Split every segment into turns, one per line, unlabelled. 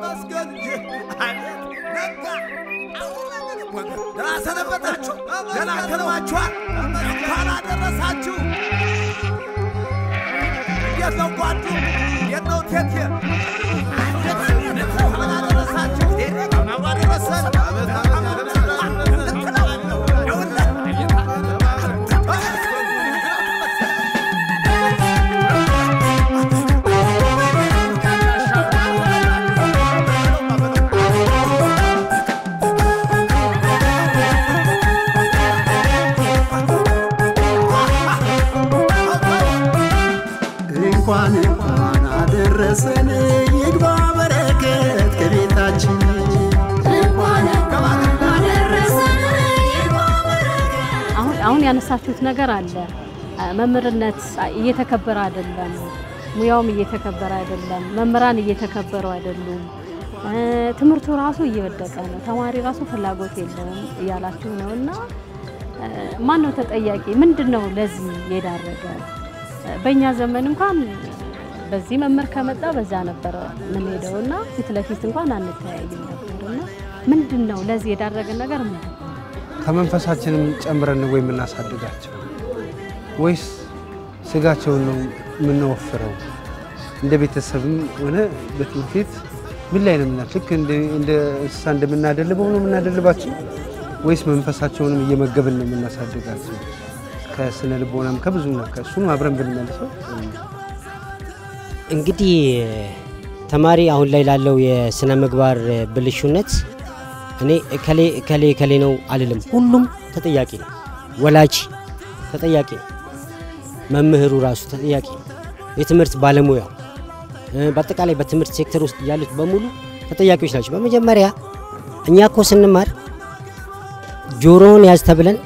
ተመስገን እንጂ አቤት ነጋ። ደህና ሰነበታችሁ፣ ደህና ከርማችኋል። እንኳን አደረሳችሁ። እንዴት ነው ጓዱ? እንዴት ነው ቴቴ? እንኳን አደረሳችሁ። እንኳን አደረሰን።
እንኳን እንኳን አደረሰን ይግባ በረከት ከቤታችን
አሁን አሁን ያነሳችሁት ነገር አለ። መምህርነት እየተከበረ አይደለም፣ ሙያውም እየተከበረ አይደለም፣ መምህራን እየተከበሩ አይደሉም። ትምህርቱ ራሱ እየወደቀ ነው፣ ተማሪ ራሱ ፍላጎት የለውም እያላችሁ ነው እና ማን ነው ተጠያቂ? ምንድን ነው ለዚህ የዳረገ? በእኛ ዘመን እንኳን በዚህ መምህር ከመጣ በዛ ነበረ የምንሄደው እና ፊት ለፊት እንኳን አንተያይም ነበር እና ምንድን ነው ለዚህ የዳረገን ነገር ምንድን ነው?
ከመንፈሳችንም ጨምረን ወይ የምናሳድጋቸው ወይስ ስጋቸውን ነው የምንወፍረው? እንደ ቤተሰብም ሆነ በትምህርት ቤት ምን ላይ ነው የምናል? ልክ እንደ እንስሳ እንደምናደልበው ነው የምናደልባቸው ወይስ መንፈሳቸውንም እየመገብን ነው የምናሳድጋቸው? ከስነ ልቦናም ከብዙ ነው ከእሱም አብረን ብንመልሰው
እንግዲህ ተማሪ አሁን ላይ ላለው የስነ ምግባር ብልሹነት እኔ እከሌ እከሌ እከሌ ነው አልልም። ሁሉም ተጠያቂ ነው። ወላጅ ተጠያቂ ነው። መምህሩ ራሱ ተጠያቂ ነው። የትምህርት ባለሙያው በአጠቃላይ በትምህርት ሴክተር ውስጥ ያሉት በሙሉ ተጠያቂዎች ናቸው። በመጀመሪያ እኛ እኮ ስንማር ጆሮውን ያዝ ተብለን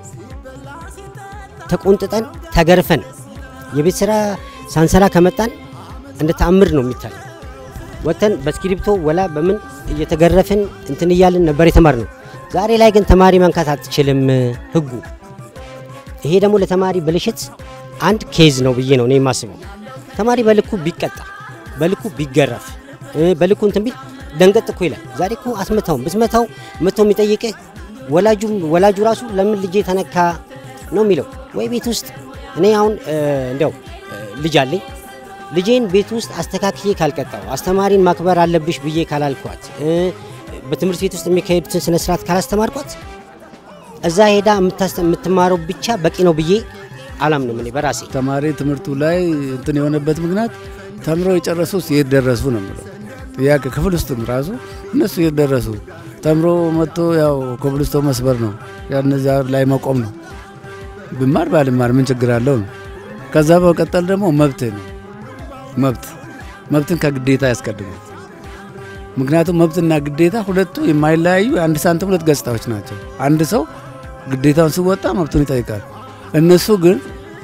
ተቆንጥጠን ተገርፈን የቤት ስራ ሳንሰራ ከመጣን እንደ ተአምር ነው የሚታይ። ወጥተን በስክሪፕቶ ወላ በምን እየተገረፍን እንትን እያልን ነበር የተማር ነው። ዛሬ ላይ ግን ተማሪ መንካት አትችልም ህጉ። ይሄ ደግሞ ለተማሪ ብልሽት አንድ ኬዝ ነው ብዬ ነው እኔ የማስበው። ተማሪ በልኩ ቢቀጣ፣ በልኩ ቢገረፍ፣ በልኩ እንትን ቢል ደንገጥ እኮ ይላል። ዛሬ እኮ አስመታውም ብትመታው መቶ የሚጠይቅህ ወላጁ ወላጁ ራሱ ለምን ልጄ ተነካ ነው የሚለው። ወይ ቤት ውስጥ እኔ አሁን እንዲያው ልጅ አለኝ ልጄን ቤት ውስጥ አስተካክዬ ካልቀጣው አስተማሪን ማክበር አለብሽ ብዬ ካላልኳት በትምህርት ቤት ውስጥ የሚካሄዱትን ስነ ስርዓት ካላስተማርኳት እዛ ሄዳ የምትማረው ብቻ በቂ ነው ብዬ አላምንም እኔ በራሴ።
ተማሪ ትምህርቱ ላይ እንትን የሆነበት ምክንያት ተምረው የጨረሱ የት ደረሱ ነው የምለው። ያ ክፍል ውስጥም ራሱ እነሱ የት ደረሱ ተምሮ መጥቶ ያው ኮብልስቶ መስበር ነው ያነዚያ ላይ መቆም ነው። ብማር ባልማር ምን ችግር አለው ነው። ከዛ በመቀጠል ደግሞ መብት ነው መብት መብትን ከግዴታ ያስቀድማል። ምክንያቱም መብትና ግዴታ ሁለቱ የማይለያዩ የአንድ ሳንቲም ሁለት ገጽታዎች ናቸው። አንድ ሰው ግዴታውን ሲወጣ መብቱን ይጠይቃል። እነሱ ግን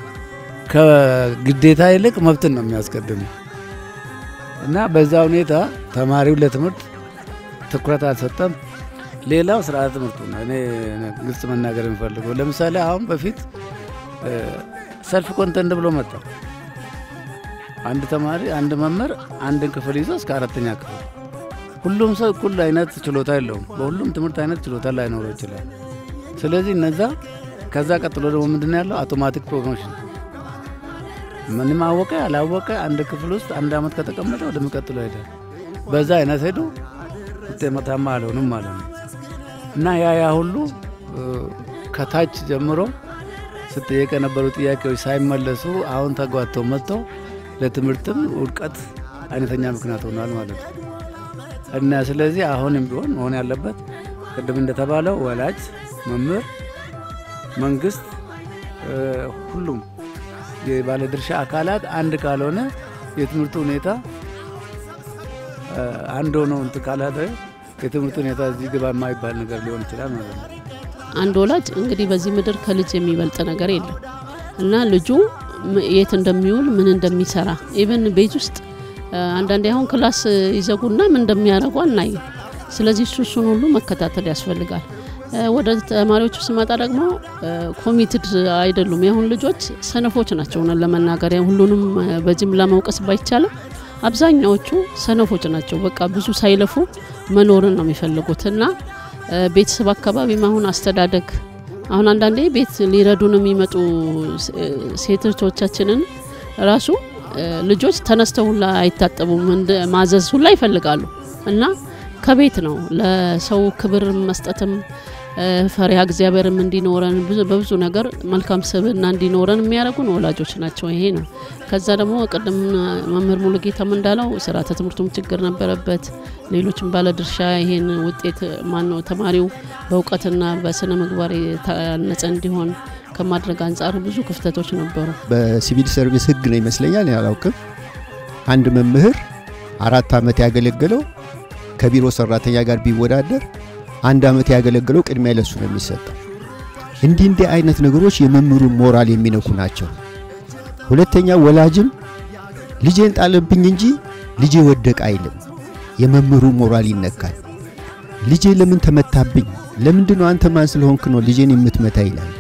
ከግዴታ ይልቅ መብትን ነው የሚያስቀድሙ እና በዛ ሁኔታ ተማሪው ለትምህርት ትኩረት አልሰጠም። ሌላው ስርዓተ ትምህርቱ ነው። እኔ ግልጽ መናገር የሚፈልገው ለምሳሌ አሁን በፊት ሰልፍ ኮንተንት ብሎ መጣ። አንድ ተማሪ አንድ መምህር አንድን ክፍል ይዞ እስከ አራተኛ ክፍል ሁሉም ሰው እኩል አይነት ችሎታ የለውም። በሁሉም ትምህርት አይነት ችሎታ ላይኖረው ይችላል። ስለዚህ እነዛ ከዛ ቀጥሎ ደግሞ ምንድን ያለው አውቶማቲክ ፕሮሞሽን ምንም አወቀ ያላወቀ አንድ ክፍል ውስጥ አንድ ዓመት ከተቀመጠ ወደሚቀጥለው ሄደ። በዛ አይነት ሄዱ ውጤታማ አልሆኑም ማለት ነው። እና ያ ያ ሁሉ ከታች ጀምሮ ስጠየቅ የነበሩ ጥያቄዎች ሳይመለሱ አሁን ተጓተው መጥተው ለትምህርትም ውድቀት አይነተኛ ምክንያት ሆኗል ማለት ነው። እና ስለዚህ አሁንም ቢሆን መሆን ያለበት ቅድም እንደተባለው ወላጅ፣ መምህር፣ መንግስት፣ ሁሉም የባለድርሻ አካላት አንድ ካልሆነ የትምህርቱ ሁኔታ አንድ ሆኖ እንትን ካላለ የትምህርት ሁኔታ እዚህ ግባ የማይባል ነገር ሊሆን ይችላል ማለት ነው።
አንድ ወላጅ እንግዲህ በዚህ ምድር ከልጅ የሚበልጥ ነገር የለም እና ልጁ የት እንደሚውል ምን እንደሚሰራ ኢቨን ቤት ውስጥ አንዳንዴ አሁን ክላስ ይዘጉና ምን እንደሚያደርጉ አናይም። ስለዚህ እሱ እሱን ሁሉ መከታተል ያስፈልጋል። ወደ ተማሪዎቹ ስመጣ ደግሞ ኮሚትድ አይደሉም። የአሁን ልጆች ሰነፎች ናቸው። ሆነን ለመናገር ሁሉንም በጅምላ መውቀስ ባይቻልም አብዛኛዎቹ ሰነፎች ናቸው። በቃ ብዙ ሳይለፉ መኖርን ነው የሚፈልጉት እና እ፣ ቤተሰብ አካባቢም አሁን አስተዳደግ አሁን አንዳንዴ ቤት ሊረዱን የሚመጡ ስ- እ፣ ሴቶቻችንን ራሱ እ፣ ልጆች ተነስተው ሁላ አይታጠቡም፣ እንደ ማዘዝ ሁላ ይፈልጋሉ እና ከቤት ነው ለሰው ክብር መስጠትም እ፣ ፈሪሃ እግዚአብሔርም እንዲኖረን ብዙ- በብዙ ነገር መልካም ስብዕና እንዲኖረን የሚያደርጉን ወላጆች ናቸው። ይሄ ነው። ከዛ ደግሞ ቅድም መምህር ሙሉጌታም እንዳለው ስርዓተ ትምህርቱም ችግር ነበረበት። ሌሎችም ባለድርሻ ይሄን ውጤት ማነው ተማሪው በእውቀትና በስነ ምግባር የታነጸ እንዲሆን ከማድረግ አንጻር ብዙ ክፍተቶች ነበሩ።
በሲቪል ሰርቪስ ህግ ነው ይመስለኛል፣ እኔ አላውቅም። አንድ መምህር አራት ዓመት ያገለገለው ከቢሮ ሰራተኛ ጋር ቢወዳደር አንድ ዓመት ያገለገለው ቅድሚያ ለሱ ነው የሚሰጠው። እንዲህ እንዲህ አይነት ነገሮች የመምህሩን ሞራል የሚነኩ ናቸው። ሁለተኛ ወላጅም ልጄን ጣለብኝ እንጂ ልጄ ወደቀ አይልም። የመምህሩ ሞራል ይነካል። ልጄ ለምን ተመታብኝ? ለምንድን ነው አንተ ማን ስለሆንክ ነው ልጄን የምትመታ ይላል።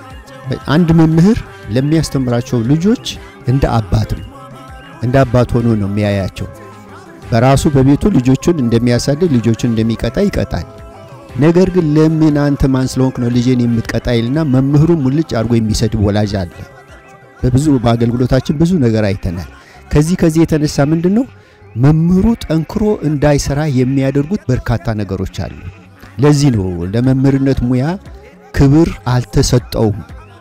አንድ መምህር ለሚያስተምራቸው ልጆች እንደ አባት ነው። እንደ አባት ሆኖ ነው የሚያያቸው። በራሱ በቤቱ ልጆቹን እንደሚያሳድግ ልጆቹን እንደሚቀጣ ይቀጣል። ነገር ግን ለምን አንተ ማን ስለሆንክ ነው ልጄን የምትቀጣ ይልና መምህሩ ሙልጭ አድርጎ የሚሰድብ ወላጅ አለ። በብዙ በአገልግሎታችን ብዙ ነገር አይተናል። ከዚህ ከዚህ የተነሳ ምንድን ነው መምህሩ ጠንክሮ እንዳይሰራ የሚያደርጉት በርካታ ነገሮች አሉ። ለዚህ ነው ለመምህርነት ሙያ ክብር አልተሰጠውም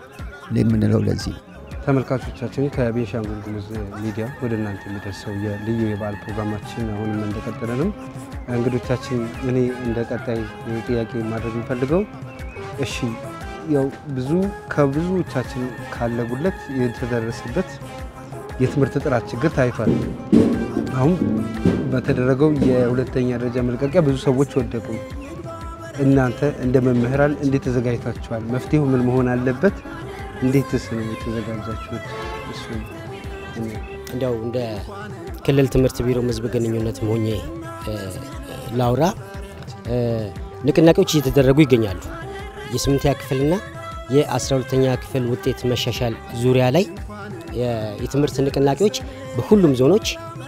የምንለው ለዚህ ነው።
ተመልካቾቻችን ከቤንሻንጉል ጉሙዝ ሚዲያ ወደ እናንተ የሚደርሰው የልዩ የበዓል ፕሮግራማችን አሁንም እንደቀጠለ ነው። እንግዶቻችን እኔ እንደ ቀጣይ ጥያቄ ማድረግ የምፈልገው እሺ፣ ያው ብዙ ከብዙዎቻችን ካለጉለት የተደረሰበት የትምህርት ጥራት ችግር ታይቷል። አሁን በተደረገው የሁለተኛ ደረጃ መልቀቂያ ብዙ ሰዎች ወደቁ። እናንተ እንደ መምህራን እንዴት ተዘጋጅታችኋል? መፍትሄው ምን መሆን አለበት? እንዴትስ ነው የተዘጋጃችሁት? እሱ
እንዲያው እንደ ክልል ትምህርት ቢሮ ህዝብ ግንኙነት ሆኜ እ፣ ላውራ እ፣ ንቅናቄዎች እየተደረጉ ይገኛሉ። የስምንተኛ ክፍልና የአስራ ሁለተኛ ክፍል ውጤት መሻሻል ዙሪያ ላይ የ- የትምህርት ንቅናቄዎች በሁሉም ዞኖች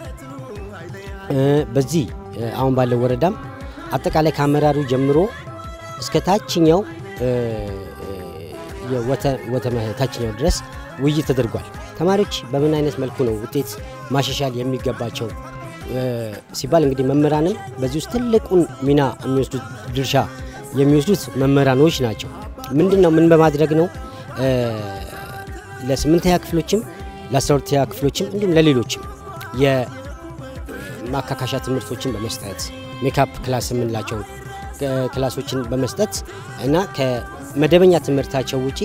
እ፣ በዚህ እ፣ አሁን ባለው ወረዳም አጠቃላይ ከአመራሩ ጀምሮ እስከ ታችኛው እ፣ እ፣ የወተ- ወተመ ታችኛው ድረስ ውይይት ተደርጓል። ተማሪዎች በምን አይነት መልኩ ነው ውጤት ማሻሻል የሚገባቸው እ፣ ሲባል እንግዲህ መምህራንም በዚህ ውስጥ ትልቁን ሚና የሚወስዱት ድርሻ የሚወስዱት መምህራኖች ናቸው። ምንድን ነው ምን በማድረግ ነው እ፣ ለስምንተኛ ክፍሎችም ለአስራ ሁለተኛ ክፍሎችም እንዲሁም ለሌሎችም የማካካሻ ትምህርቶችን በመስጠት ሜካፕ ክላስ የምንላቸው እ፣ ክላሶችን በመስጠት እና ከመደበኛ ትምህርታቸው ውጪ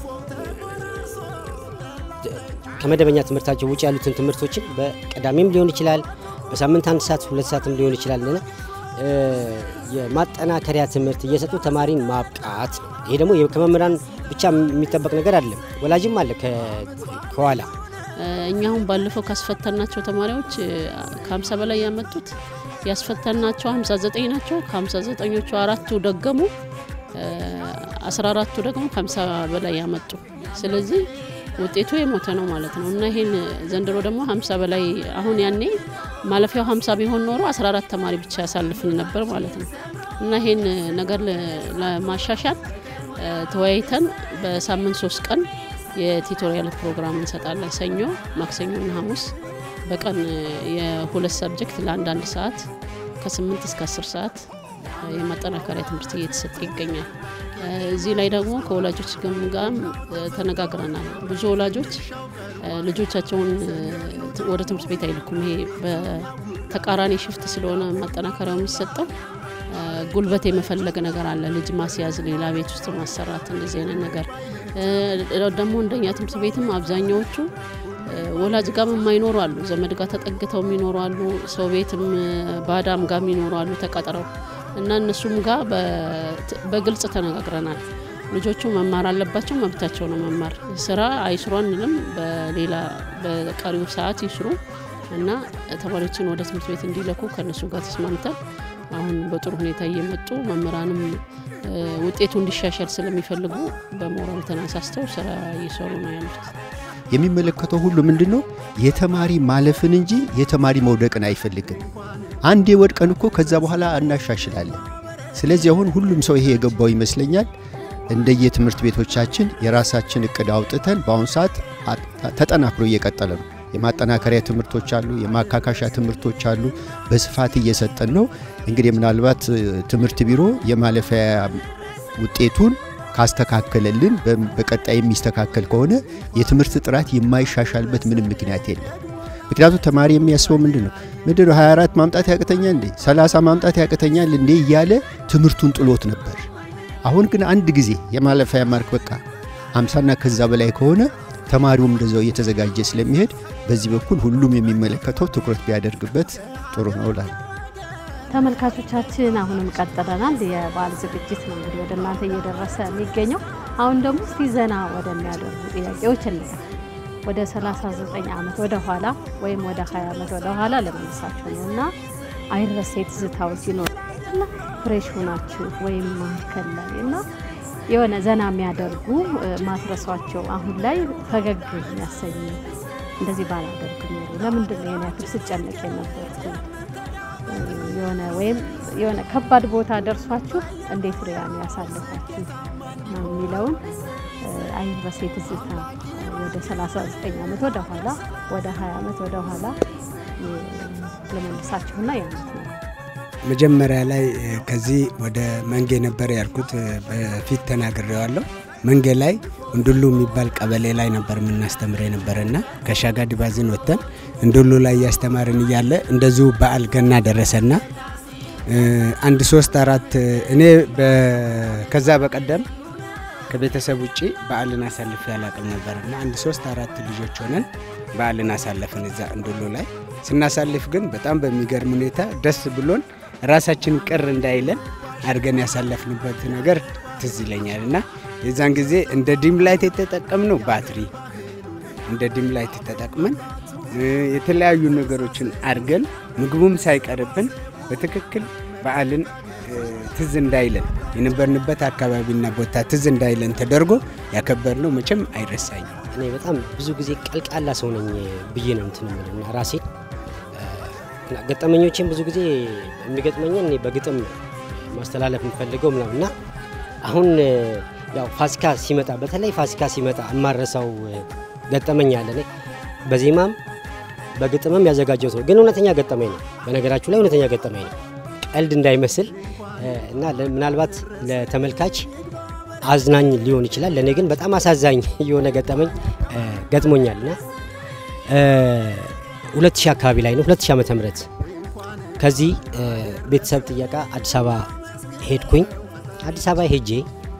ከመደበኛ ትምህርታቸው ውጭ ያሉትን ትምህርቶችን በቀዳሚም ሊሆን ይችላል፣ በሳምንት አንድ ሰዓት ሁለት ሰዓትም ሊሆን ይችላል እና እ፣ የማጠናከሪያ ትምህርት እየሰጡ ተማሪን ማብቃት ነው። ይሄ ደግሞ ከመምህራን ብቻ የሚጠበቅ ነገር አይደለም፣ ወላጅም አለ ከ- ከኋላ
እ፣ እኛ አሁን ባለፈው ካስፈተናቸው ተማሪዎች ከ50 በላይ ያመጡት ያስፈተናቸው 59 ናቸው። ከ59ኞቹ አራቱ ደገሙ፣ እ፣ 14ቱ ደግሞ ከ50 በላይ ያመጡ። ስለዚህ ውጤቱ የሞተ ነው ማለት ነው እና ይሄን ዘንድሮ ደግሞ 50 በላይ አሁን ያኔ ማለፊያው 50 ቢሆን ኖሮ 14 ተማሪ ብቻ ያሳልፍን ነበር ማለት ነው እና ይሄን ነገር ለ- ለማሻሻል እ፣ ተወያይተን በሳምንት ሶስት ቀን የቲቶሪያል ፕሮግራም እንሰጣለን። ሰኞ፣ ማክሰኞና ሐሙስ በቀን የሁለት ሰብጀክት ለአንዳንድ ሰዓት ከስምንት እስከ አስር ሰዓት የማጠናከሪያ ትምህርት እየተሰጠ ይገኛል። እ፣ እዚህ ላይ ደግሞ ከወላጆች ጋም ጋም እ፣ ተነጋግረናል። ብዙ ወላጆች እ፣ ልጆቻቸውን እ፣ ት- ወደ ትምህርት ቤት አይልኩም። ይሄ በተቃራኒ ሽፍት ስለሆነ ማጠናከሪያው የሚሰጠው እ፣ ጉልበት የመፈለግ ነገር አለ። ልጅ ማስያዝ፣ ሌላ ቤት ውስጥ ማሰራት፣ እንደዚህ አይነት ነገር እ፣ ደግሞ እንደኛ ትምህርት ቤትም አብዛኛዎቹ እ፣ ወላጅ ጋም የማይኖሩ አሉ። ዘመድ ጋር ተጠግተው የሚኖሩ አሉ። ሰው ቤትም እ፣ ባዳም ጋር የሚኖሩ አሉ ተቀጥረው እና እነሱም ጋር በ- በግልጽ ተነጋግረናል። ልጆቹ መማር አለባቸው፣ መብታቸው ነው መማር። ስራ አይስሩ አንልም። በሌላ በቀሪው ሰዓት ይስሩ እና ተማሪዎችን ወደ ትምህርት ቤት እንዲለኩ ከእነሱ ጋር ተስማምተን አሁን በጥሩ ሁኔታ እየመጡ መምህራንም እ፣ ውጤቱ እንዲሻሻል ስለሚፈልጉ በሞራል ተነሳስተው ስራ እየሰሩ ነው ያሉት።
የሚመለከተው ሁሉ ምንድን ነው? የተማሪ ማለፍን እንጂ የተማሪ መውደቅን አይፈልግም። አንዴ ወድቀን እኮ ከዛ በኋላ እናሻሽላለን። ስለዚህ አሁን ሁሉም ሰው ይሄ የገባው ይመስለኛል። እንደየትምህርት ቤቶቻችን የራሳችን እቅድ አውጥተን በአሁኑ ሰዓት ተጠናክሮ እየቀጠለ ነው። የማጠናከሪያ ትምህርቶች አሉ፣ የማካካሻ ትምህርቶች አሉ። በስፋት እየሰጠን ነው። እንግዲህ ምናልባት ትምህርት ቢሮ የማለፊያ ውጤቱን ካስተካከለልን በቀጣይ የሚስተካከል ከሆነ የትምህርት ጥራት የማይሻሻልበት ምንም ምክንያት የለም። ምክንያቱም ተማሪ የሚያስበው ምንድን ነው ምንድን ነው 24 ማምጣት ያቅተኛል እንዴ 30 ማምጣት ያቅተኛል እንዴ እያለ ትምህርቱን ጥሎት ነበር። አሁን ግን አንድ ጊዜ የማለፊያ ማርክ በቃ 50ና ከዛ በላይ ከሆነ ተማሪውም እንደዛው እየተዘጋጀ ስለሚሄድ በዚህ በኩል ሁሉም የሚመለከተው ትኩረት ቢያደርግበት ጥሩ ነው እላለሁ።
ተመልካቾቻችን አሁንም ቀጥለናል። የበዓል ዝግጅት ነው እንግዲህ ወደ እናንተ እየደረሰ የሚገኘው። አሁን ደግሞ እስቲ ዘና ወደሚያደርጉ ጥያቄዎች እንለፍ። ወደ 39 ዓመት ወደ ኋላ ወይም ወደ 20 ዓመት ወደ ኋላ ለመነሳችሁ ነው እና አይረሴ ትዝታው ሲኖር እና ፍሬሽ ሆናችሁ ወይም መካከል ላይ እና የሆነ ዘና የሚያደርጉ ማትረሷቸው አሁን ላይ ፈገግ የሚያሰኙ እንደዚህ ባላደርግ ኖሮ ለምንድን ነው የኔ ያክል ስጨነቅ የነበርኩ የሆነ ወይም የሆነ ከባድ ቦታ ደርሷችሁ እንዴት ሪያን ያሳለፋችሁ ነው የሚለውን አይረሴ ትዝታ ወደ 39 ዓመት ወደ ኋላ ወደ 20 ዓመት ወደ ኋላ ለመልሳችሁና ያሉት ነው።
መጀመሪያ ላይ ከዚህ ወደ መንጌ ነበር ያልኩት በፊት ተናግሬዋለሁ። መንጌ ላይ እንዱሉ የሚባል ቀበሌ ላይ ነበር የምናስተምር የነበረና ከሻጋ ዲባዝን ወጥተን እንዱሉ ላይ እያስተማርን እያለ እንደዚሁ በዓል ገና ደረሰና አንድ ሶስት አራት እኔ ከዛ በቀደም ከቤተሰብ ውጭ በዓልን አሳልፌ አላቅም ነበርና አንድ ሶስት አራት ልጆች ሆነን በዓልን አሳለፍን እዛ እንዱሉ ላይ ስናሳልፍ ግን በጣም በሚገርም ሁኔታ ደስ ብሎን ራሳችን ቅር እንዳይለን አድርገን ያሳለፍንበት ነገር ትዝ ይለኛል እና የዛን ጊዜ እንደ ዲም ላይት የተጠቀምነው ባትሪ እንደ ዲም ላይት ተጠቅመን የተለያዩ ነገሮችን አድርገን ምግቡም ሳይቀርብን በትክክል በዓልን ትዝ እንዳይለን የነበርንበት አካባቢና ቦታ ትዝ እንዳይለን ተደርጎ ያከበርነው መቼም አይረሳኝም።
እኔ በጣም ብዙ ጊዜ ቀልቃላ ሰው ነኝ ብዬ ነው እንትን የምለው እና ራሴን ገጠመኞችን ብዙ ጊዜ የሚገጥመኝን እኔ በግጥም ማስተላለፍ የምፈልገው ምናምን እና አሁን ያው ፋሲካ ሲመጣ በተለይ ፋሲካ ሲመጣ የማረሳው ገጠመኝ አለ። እኔ በዜማም በግጥምም ያዘጋጀው ሰው ግን እውነተኛ ገጠመኝ ነው። በነገራችሁ ላይ እውነተኛ ገጠመኝ ነው፣ ቀልድ እንዳይመስል እና ምናልባት ለተመልካች አዝናኝ ሊሆን ይችላል። ለእኔ ግን በጣም አሳዛኝ የሆነ ገጠመኝ ገጥሞኛል እና ሁለት ሺህ አካባቢ ላይ ነው። ሁለት ሺህ ዓመተ ምህረት ከዚህ ቤተሰብ ጥየቃ አዲስ አበባ ሄድኩኝ። አዲስ አበባ ሄጄ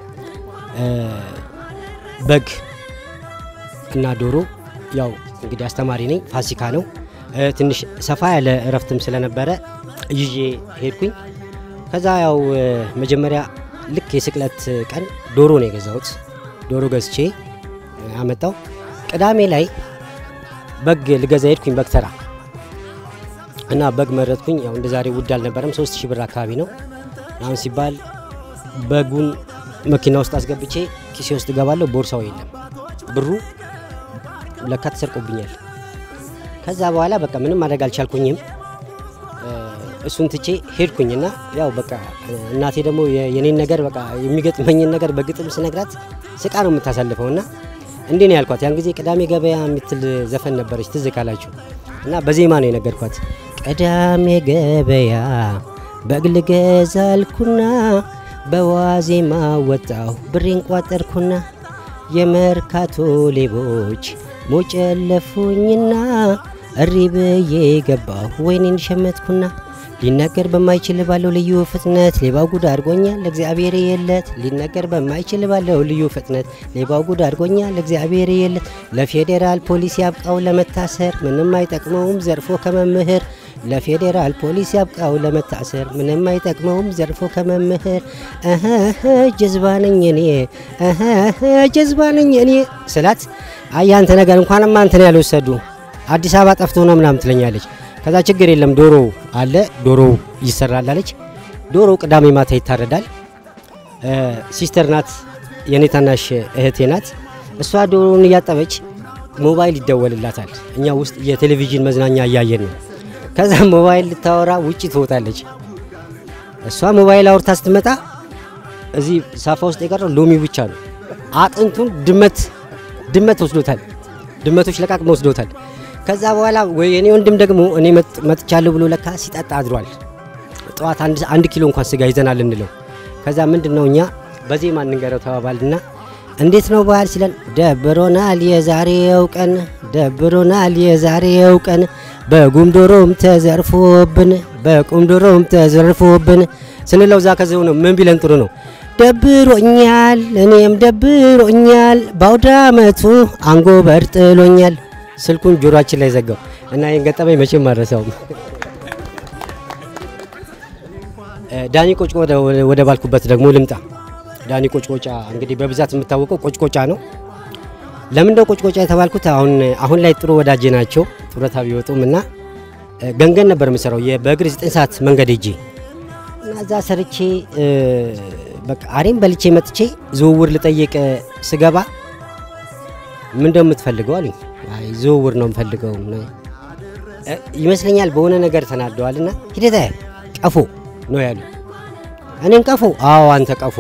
በግ እና ዶሮ ያው እንግዲህ አስተማሪ ነኝ፣ ፋሲካ ነው። ትንሽ ሰፋ ያለ እረፍትም ስለነበረ ይዤ ሄድኩኝ። ከዛ ያው መጀመሪያ ልክ የስቅለት ቀን ዶሮ ነው የገዛሁት። ዶሮ ገዝቼ አመጣው። ቅዳሜ ላይ በግ ልገዛ ሄድኩኝ። በግ ተራ እና በግ መረጥኩኝ። ያው እንደ ዛሬ ውድ አልነበረም፣ ሶስት ሺህ ብር አካባቢ ነው። አሁን ሲባል በጉን መኪና ውስጥ አስገብቼ ኪሴ ውስጥ እገባለሁ። ቦርሳው የለም፣ ብሩ ለካ ተሰርቆብኛል። ከዛ በኋላ በቃ ምንም ማድረግ አልቻልኩኝም። እሱን ትቼ ሄድኩኝና ያው በቃ እናቴ ደግሞ የኔን ነገር በቃ የሚገጥመኝን ነገር በግጥም ስነግራት ስቃ ነው የምታሳልፈው እና እንዴ ነው ያልኳት። ያን ጊዜ ቅዳሜ ገበያ የምትል ዘፈን ነበረች ትዝ ካላችሁ እና በዜማ ነው የነገርኳት። ቅዳሜ ገበያ በግ ልገዛ አልኩና በዋዜማ ወጣሁ ብሬን ቋጠርኩና የመርካቶ ሌቦች ሞጨለፉኝና እሪ ብዬ ገባሁ ወይኔን ሸመትኩና ሊነገር በማይችል ባለው ልዩ ፍጥነት ሌባው ጉድ አድርጎኛል ለእግዚአብሔር የለት ሊነገር በማይችል ባለው ልዩ ፍጥነት ሌባው ጉድ አድርጎኛል ለእግዚአብሔር የለት ለፌዴራል ፖሊስ ያብቃው ለመታሰር ምንም አይጠቅመውም ዘርፎ ከመምህር ለፌዴራል ፖሊስ ያብቃው ለመታሰር ምንም አይጠቅመውም ዘርፎ ከመምህር እህ ጀዝባ ነኝ እኔ እህ ጀዝባ ነኝ እኔ ስላት አያንተ ነገር እንኳንም አንተን ያልወሰዱ አዲስ አበባ ጠፍቶ ነው ምናምን ትለኛለች። ከዛ ችግር የለም ዶሮ አለ ዶሮ ይሰራል አለች። ዶሮ ቅዳሜ ማታ ይታረዳል። ሲስተር ናት የኔ ታናሽ እህቴ ናት። እሷ ዶሮውን እያጠበች ሞባይል ይደወልላታል። እኛ ውስጥ የቴሌቪዥን መዝናኛ እያየን ነው። ከዛ ሞባይል ልታወራ ውጭ ትወጣለች። እሷ ሞባይል አውርታ ስትመጣ እዚህ ሳፋ ውስጥ የቀረው ሎሚ ብቻ ነው። አጥንቱን ድመት ድመት ወስዶታል። ድመቶች ለቃቅመው ወስዶታል። ከዛ በኋላ ወይ የኔ ወንድም ደግሞ እኔ መጥ- መጥቻለሁ ብሎ ለካ ሲጠጣ አድሯል። ጠዋት አንድ አንድ ኪሎ እንኳን ስጋ ይዘናል እንለው። ከዛ ምንድን ነው እኛ በዜማ እንንገረው ተባባልና እንዴት ነው ባህል ሲለን ደብሮናል የዛሬው ቀን ደብሮናል የዛሬው ቀን በጉም ዶሮም ተዘርፎብን በቁም ዶሮም ተዘርፎብን ስንለው ዛ ከዚው ነው ምን ቢለን ጥሩ ነው ደብሮኛል እኔም ደብሮኛል በአውደ ዓመቱ አንጎበር ጥሎኛል ስልኩን ጆሮአችን ላይ ዘጋው እና ይህን ገጠመኝ መቼም አልረሳውም እ፣ ዳኒ ቆጭቆ ወደ- ወደ ባልኩበት ደግሞ ልምጣ ዳኒ ቆጭቆጫ እንግዲህ በብዛት የምታወቀው ቆጭቆጫ ነው ለምን እንደው ቆጭቆጫ የተባልኩት አሁን አሁን ላይ ጥሩ ወዳጄ ናቸው ጡረታ ቢወጡም እና እ፣ ገንገን ነበር የምሰራው የ- በእግር 9 ሰዓት መንገድ ሄጄ እና እዛ ሰርቼ እ፣ በቃ አሬም በልቼ መጥቼ ዝውውር ልጠይቅ እ፣ ስገባ ምን እንደምትፈልገው አሉኝ። አይ ዝውውር ነው የምፈልገው እ፣ ይመስለኛል በሆነ ነገር ተናደዋል እና ሂደታ ቀፎ ነው ያሉ። እኔም ቀፎ? አዎ አንተ ቀፎ።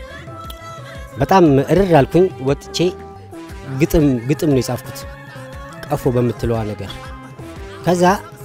በጣም እርር አልኩኝ። ወጥቼ ግጥም ግጥም ነው የጻፍኩት ቀፎ በምትለዋ ነገር። ከዛ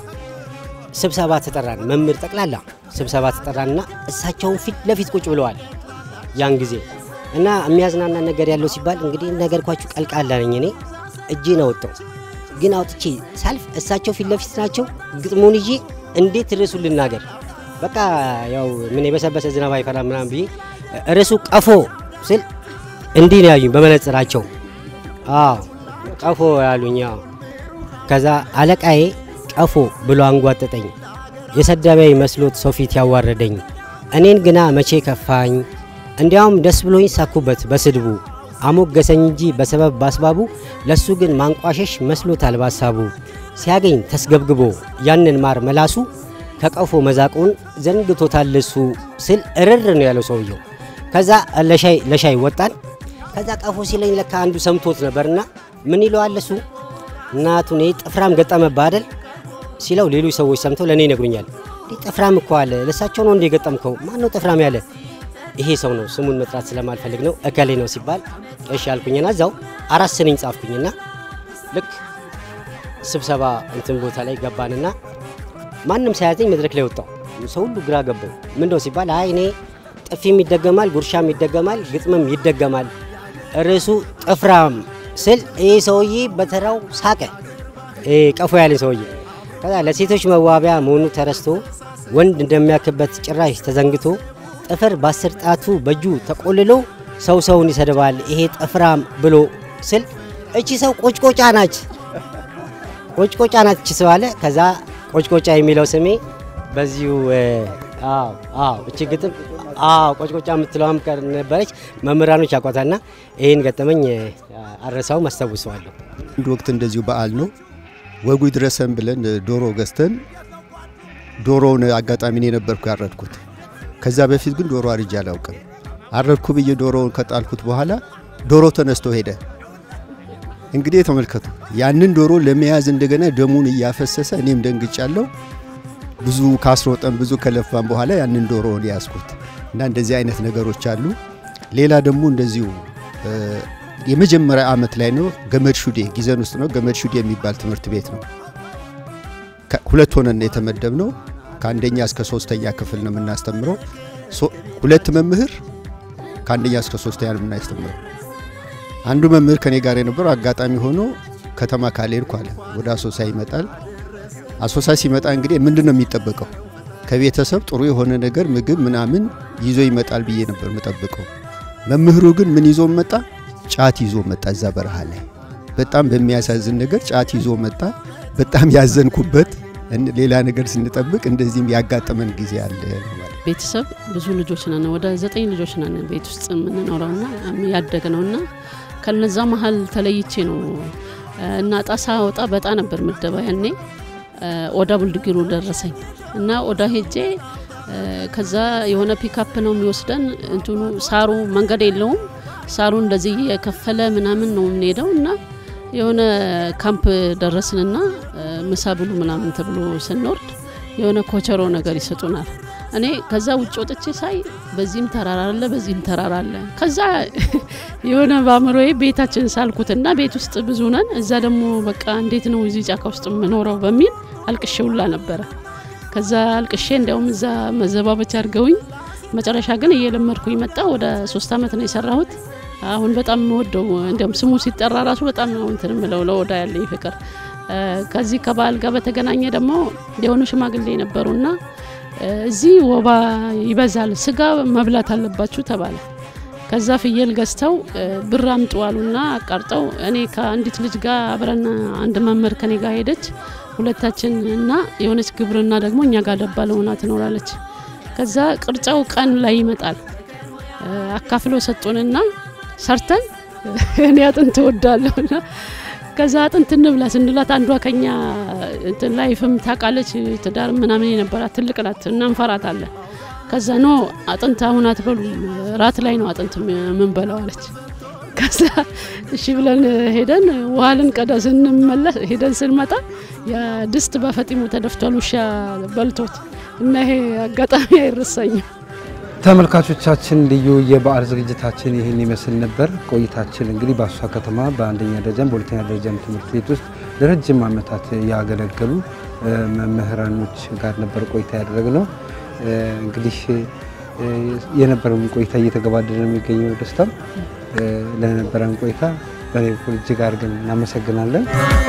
ስብሰባ ተጠራን፣ መምህር ጠቅላላ ስብሰባ ተጠራንና እሳቸውን ፊት ለፊት ቁጭ ብለዋል ያን ጊዜ እና የሚያዝናና ነገር ያለው ሲባል እንግዲህ ነገርኳችሁ ቀልቃላ ነኝ እኔ እጄን አወጣው ግን አውጥቼ ሳልፍ እሳቸው ፊት ለፊት ናቸው። ግጥሙን ይዤ እንዴት ርዕሱ ልናገር በቃ ያው ምን የበሰበሰ ዝናብ አይፈራ ምናምን ብዬ ርዕሱ ቀፎ ስል እንዲህ ነው ያዩኝ በመነጽራቸው። አዎ ቀፎ ያሉኝ። አዎ ከዛ አለቃዬ ቀፎ ብሎ አንጓጠጠኝ። የሰደበኝ መስሎት ሰው ፊት ያዋረደኝ እኔን ግና መቼ ከፋኝ። እንዲያውም ደስ ብሎኝ ሳኩበት በስድቡ አሞገሰኝ እንጂ በሰበብ ባስባቡ ለሱ ግን ማንቋሸሽ መስሎታል ባሳቡ ሲያገኝ ተስገብግቦ ያንን ማር መላሱ ከቀፎ መዛቁን ዘንግቶታል እሱ ስል እርር ነው ያለው ሰውየው። ከዛ ለሻይ ለሻይ ወጣን። ከዛ ቀፎ ሲለኝ ለካ አንዱ ሰምቶት ነበርና ምን ይለዋል እሱ እናቱን ጥፍራም ገጠመብህ አይደል ሲለው ሌሎች ሰዎች ሰምተው ለእኔ ይነግሩኛል። እንዴ ጥፍራም እኮ አለ ለእሳቸው ነው እንደ የገጠምከው? ማን ነው ጥፍራም ያለ? ይሄ ሰው ነው ስሙን መጥራት ስለማልፈልግ ነው እከሌ ነው ሲባል እሺ አልኩኝና እዛው አራት ስንኝ ጻፍኩኝና ልክ ስብሰባ እንትን ቦታ ላይ ገባንና ማንም ሳያዘኝ መድረክ ላይ ወጣው። ሰው ሁሉ ግራ ገባው። ምንድነው ሲባል አይ እኔ ጥፊም ይደገማል፣ ጉርሻም ይደገማል፣ ግጥምም ይደገማል። ርዕሱ ጥፍራም ስል ይህ ሰውዬ በተራው ሳቀ። ይሄ ቀፎ ያለኝ ሰውዬ ከዛ ለሴቶች መዋቢያ መሆኑ ተረስቶ ወንድ እንደሚያክበት ጭራሽ ተዘንግቶ ጥፍር በአስር ጣቱ በእጁ ተቆልሎ ሰው ሰውን ይሰድባል ይሄ ጥፍራም ብሎ ስል እቺ ሰው ቆጭቆጫ ናች ቆጭቆጫ ናት እቺ ሰው አለ። ከዛ ቆጭቆጫ የሚለው ስሜ በዚሁ አዎ አዎ እቺ ግጥም አዎ ቆጭቆጫ የምትለዋም ቀር ነበረች። መምህራኖች ያቋታልና ይህን ገጠመኝ አረሳውም አስታውሰዋለሁ።
አንድ ወቅት እንደዚሁ በዓል ነው ወጉ ይድረሰን ብለን ዶሮ ገዝተን ዶሮውን አጋጣሚ እኔ ነበርኩ ያረድኩት። ከዛ በፊት ግን ዶሮ አርጄ አላውቅም። አረድኩ ብዬ ዶሮውን ከጣልኩት በኋላ ዶሮ ተነስቶ ሄደ። እንግዲህ ተመልከቱ፣ ያንን ዶሮ ለመያዝ እንደገና ደሙን እያፈሰሰ እኔም ደንግጫለሁ። ብዙ ካስሮጠን ብዙ ከለፋን በኋላ ያንን ዶሮውን ያዝኩት እና እንደዚህ አይነት ነገሮች አሉ። ሌላ ደግሞ እንደዚሁ የመጀመሪያ ዓመት ላይ ነው ገመድ ሹዴ ጊዘን ውስጥ ነው ገመድ ሹዴ የሚባል ትምህርት ቤት ነው። ሁለት ሆነን የተመደብ ነው። ከአንደኛ እስከ ሶስተኛ ክፍል ነው የምናስተምረው። ሁለት መምህር ከአንደኛ እስከ ሶስተኛ ነው የምናስተምረው። አንዱ መምህር ከኔ ጋር የነበረው አጋጣሚ ሆኖ ከተማ ካልሄድኩ አለ ወደ አሶሳ ይመጣል። አሶሳ ሲመጣ እንግዲህ ምንድን ነው የሚጠበቀው? ከቤተሰብ ጥሩ የሆነ ነገር ምግብ ምናምን ይዞ ይመጣል ብዬ ነበር የምጠብቀው። መምህሩ ግን ምን ይዞ መጣ? ጫት ይዞ መጣ። እዛ በረሃ ላይ በጣም በሚያሳዝን ነገር ጫት ይዞ መጣ። በጣም ያዘንኩበት ሌላ ነገር ስንጠብቅ እንደዚህም ያጋጠመን ጊዜ አለ።
ቤተሰብ ብዙ ልጆች ነን፣ ወደ ዘጠኝ ልጆች ነን ቤት ውስጥ የምንኖረውና ያደግ ነውና ከነዛ መሀል ተለይቼ ነው እና ጣሳ ወጣ በጣ ነበር ምደባ ያኔ ኦዳ ቡልድጊሩ ደረሰኝ እና ኦዳ ሄጄ ከዛ የሆነ ፒካፕ ነው የሚወስደን እንትኑ ሳሩ መንገድ የለውም ሳሩ እንደዚህ የከፈለ ምናምን ነው የምንሄደው እና የሆነ ካምፕ ደረስንና እ፣ ምሳ ብሉ ምናምን ተብሎ ስንወርድ የሆነ ኮቸሮ ነገር ይሰጡናል። እኔ ከዛ ውጭ ወጥቼ ሳይ በዚህም ተራራ አለ፣ በዚህም ተራራ አለ። ከዛ የሆነ በአእምሮዬ ቤታችን ሳልኩትና ቤት ውስጥ ብዙ ነን፣ እዛ ደግሞ በቃ እንዴት ነው እዚህ ጫካ ውስጥ የምኖረው በሚል አልቅሼ ሁላ ነበረ። ከዛ አልቅሼ እንዲያውም እዛ መዘባበቻ አድርገውኝ መጨረሻ ግን እየለመድኩኝ መጣ። ወደ ሶስት አመት ነው የሰራሁት። አሁን በጣም ወደው እንዲያውም ስሙ ሲጠራ ራሱ በጣም ነው እንትን ምለው ለወዳ ያለኝ ፍቅር። እ፣ ከዚህ ከበዓል ጋር በተገናኘ ደግሞ የሆኑ ሽማግሌ ነበሩና እ፣ እዚህ ወባ ይበዛል፣ ስጋ መብላት አለባችሁ ተባለ። ከዛ ፍየል ገዝተው እ፣ ብር አምጡ አሉና አቃርጠው እኔ ከአንዲት ልጅ ጋር አብረን አንድ መምህር ከኔ ጋር ሄደች። ሁለታችን እና የሆነች ግብርና ደግሞ እኛ ጋር ደባል ሆና ትኖራለች። ከዛ ቅርጫው ቀን ላይ ይመጣል እ፣ አካፍሎ ሰጡንና ሰርተን እኔ አጥንት እወዳለሁና ከዛ አጥንት እንብላ ስንላት አንዷ ከኛ እንትን ላይፍም ታውቃለች ትዳር ምናምን የነበራት ትልቅ ናት እና እንፈራታለን። ከዛ ኖ አጥንት አሁን አትበሉም ራት ላይ ነው አጥንት የምንበላው አለች። ከዛ እሺ ብለን ሄደን ውሃ ልንቀዳ ስንመለስ ሄደን ስንመጣ የድስት በፈጢሙ ተደፍቷል ውሻ በልቶት እና ይሄ አጋጣሚ አይረሳኝም።
ተመልካቾቻችን ልዩ የበዓል ዝግጅታችን ይህን ይመስል ነበር። ቆይታችን እንግዲህ በአሶሳ ከተማ በአንደኛ ደረጃም በሁለተኛ ደረጃም ትምህርት ቤት ውስጥ ለረጅም ዓመታት ያገለገሉ እ፣ መምህራኖች ጋር ነበር ቆይታ ያደረግነው። እ፣ እንግዲህ እ፣ የነበረውን ቆይታ እየተገባደደ ነው የሚገኘው። ደስታም እ፣ ለነበረን ቆይታ በእኔ በኩል እጅግ አድርገን እናመሰግናለን።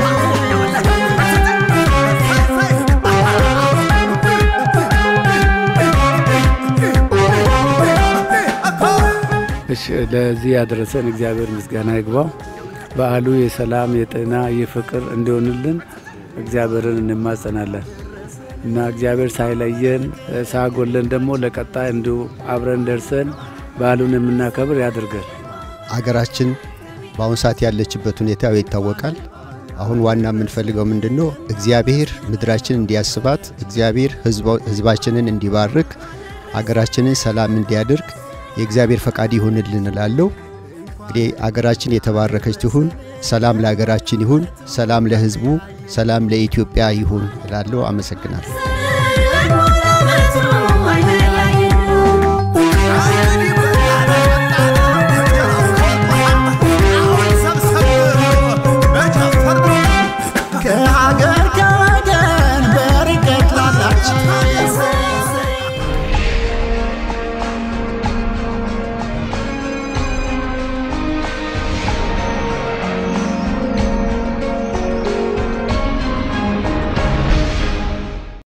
እሺ ለዚህ ያደረሰን እግዚአብሔር ምስጋና ይግባው። በዓሉ የሰላም የጤና የፍቅር እንዲሆንልን እግዚአብሔርን እንማጸናለን እና እግዚአብሔር ሳይለየን እ፣ ሳያጎለን ደግሞ ለቀጣይ እንዲሁ አብረን ደርሰን በዓሉን የምናከብር ያድርገን።
አገራችን በአሁኑ ሰዓት ያለችበት ሁኔታ ያው ይታወቃል። አሁን ዋና የምንፈልገው ምንድን ነው? እግዚአብሔር ምድራችን እንዲያስባት፣ እግዚአብሔር ህዝባ- ህዝባችንን እንዲባርክ፣ አገራችንን ሰላም እንዲያደርግ የእግዚአብሔር ፈቃድ ይሁንልን እላለሁ። እንግዲህ አገራችን የተባረከች ትሁን። ሰላም ለሀገራችን ይሁን። ሰላም ለህዝቡ፣ ሰላም ለኢትዮጵያ ይሁን እላለሁ። አመሰግናለሁ።
Thank you.